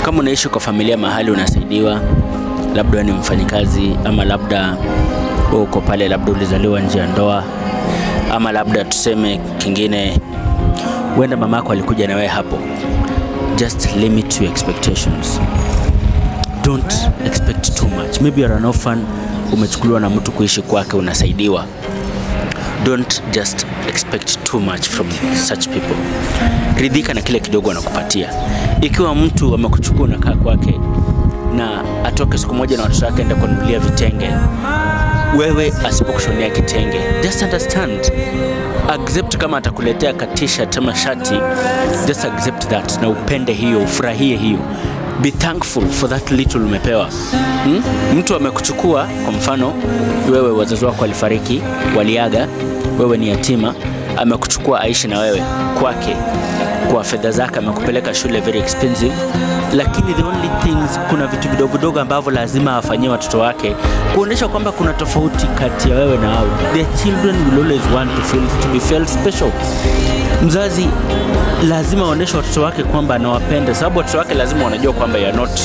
kama unaishi kwa familia mahali unasaidiwa, labda wewe ni mfanyikazi ama labda wewe uko pale, labda ulizaliwa nje ya ndoa, ama labda tuseme kingine, huenda mamako alikuja na wewe hapo. Just limit your expectations. Don't expect too much. Maybe you're an orphan, umechukuliwa na mtu kuishi kwake, unasaidiwa. Don't just expect too much from such people. Ridhika na kile kidogo anakupatia. Ikiwa mtu amekuchukua unakaa kwake na atoke siku moja na watoto wake enda kununulia vitenge, wewe asipokushonea kitenge, just understand accept kama atakuletea katisha ama shati, just accept that na upende hiyo, ufurahie hiyo. Be thankful for that little umepewa. Hmm? Mtu amekuchukua kwa mfano, wewe wazazi wako walifariki, waliaga, wewe ni yatima, amekuchukua aishi na wewe kwake kwa fedha zake, amekupeleka shule very expensive, lakini the only things, kuna vitu vidogo vidogo ambavyo lazima afanyie watoto wake kuonyesha kwamba kuna tofauti kati ya wewe na wao. The children will always want to feel to be felt special. Mzazi lazima aonyeshe watoto wake kwamba anawapenda, sababu watoto wake lazima wanajua kwamba you are not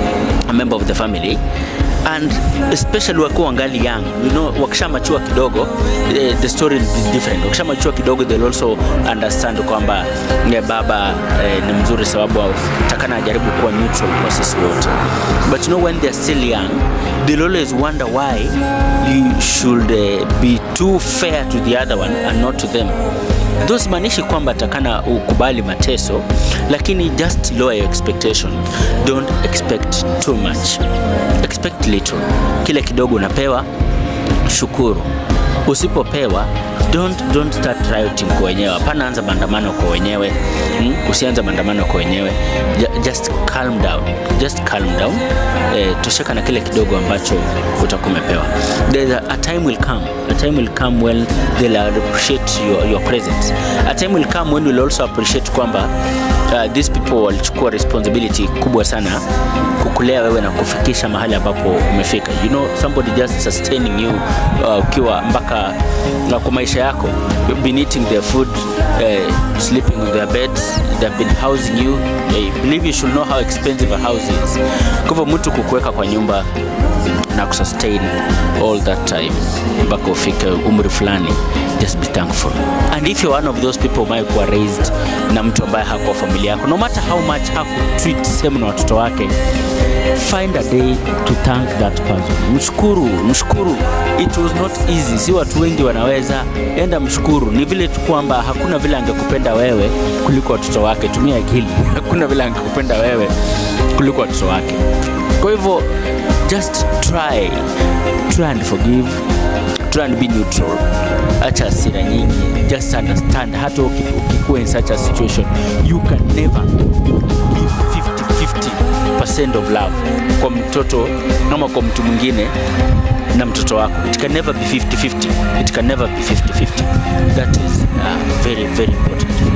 a member of the family and especially wakiwa wangali young you know, wakishamachua kidogo eh, the story will be different. Wakishamachua kidogo they'll also understand kwamba eh, baba eh, ni mzuri sababu takana ajaribu kuwa neutral kwa sisi wote, but you know when they're still young they'll always wonder why you should eh, be too fair to the other one and not to them Though simaanishi kwamba takana ukubali mateso, lakini just lower your expectation. Don't expect too much. Expect little. Kile kidogo unapewa, shukuru. Usipopewa, don't, don't start rioting kwa wenyewe. Hapana, anza maandamano kwa wenyewe. Hmm? Usianze maandamano kwa wenyewe. Ju- Just calm down. Just calm down. Eh, tosheka na kile kidogo ambacho utakuwa umepewa. There's a, a time will come. A time will come when they'll appreciate your, your presence. A time will come when you'll also appreciate kwamba uh, these people walichukua responsibility kubwa sana kukulea wewe na kufikisha mahali ambapo umefika. You know, somebody just sustaining you uh, ukiwa mpaka na kwa maisha yako. You've been eating their food, uh, sleeping on their beds, they've been housing you. I believe you should know how expensive a house is. Kwa hivyo mtu kukuweka kwa nyumba na kusustain all that time mpaka ufike umri fulani just be thankful and if you're one of those people might kuwa raised na mtu ambaye hakuwa familia yako no matter how much hakutreat same na watoto wake find a day to thank that person mshukuru mshukuru it was not easy si watu wengi wanaweza enda mshukuru ni vile tu kwamba hakuna vile angekupenda wewe kuliko watoto wake tumia akili hakuna vile angekupenda wewe kuliko watoto wake kwa hivyo just try try and forgive try and be neutral acha hasira nyingi just understand hata uki- ukikuwa in such a situation you can never give 50 50% of love kwa mtoto ama kwa mtu mwingine na mtoto wako it can never be 50 50 it can never be 50 50 that is uh, very very important